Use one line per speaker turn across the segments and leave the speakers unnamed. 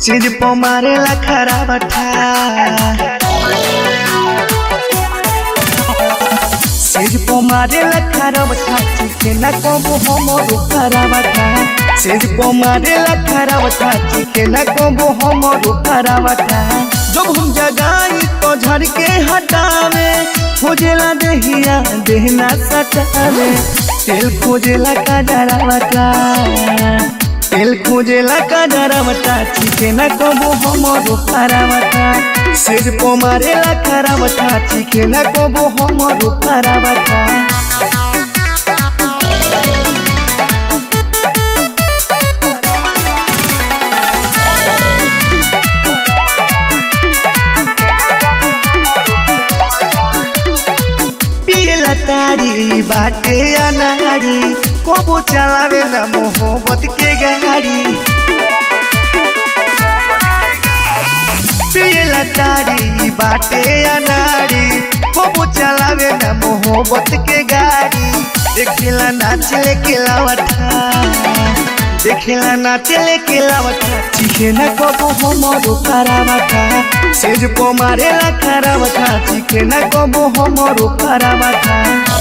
चीज पो मारेला खराबठा चीज पो मारेला खराबठा चिके ना कबो हमरो खराबठा चीज पो मारेला खराबठा चिके ना कबो हमरो खराबठा जब हम जगाई तो झड़ के हटावे खोजेला देहिया देहना सटावे तेल खोजेला का डरावटा तेल खोजेला का डरावटा चिके ना कबो हमरो खराबटा सिर पो मारेला खराबटा चिके ना कबो हमरो खराबटा पियला तारी बाटे अनारी कबो चलावे ना मोहब्बत के गाड़ी पियला तारी बाटे अनारी कबो चलावे ना मोहब्बत के गाड़ी देखिला नाच लेके लावटा देखिला नाच लेके लावटा चिखे ना कबो हमरो खराबटा सेज पो मारेला खराबटा चिखे ना कबो हमरो खराबटा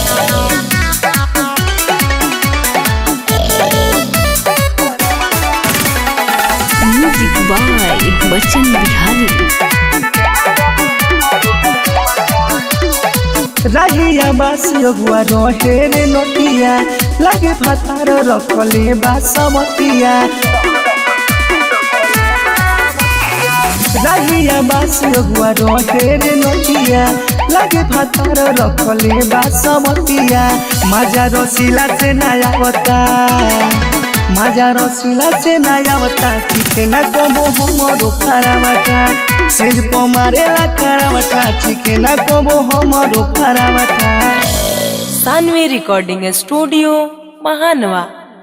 म्यूजिक बाय बच्चन बिहारी
राहिया बासियो गुआ रहे रे नोटिया लागे फातार रखले बासमतिया राहिया बासियो गुआ रहे रे नोटिया लागे फातार रखले बासमतिया माजा रसीला से नयावता माजा रसीला से नयावता चिके ना कबो हमरो खराबटा सिर पो मारेला खराबटा चिके ना कबो हमरो खराबटा
सानवी रिकॉर्डिंग स्टूडियो महानवा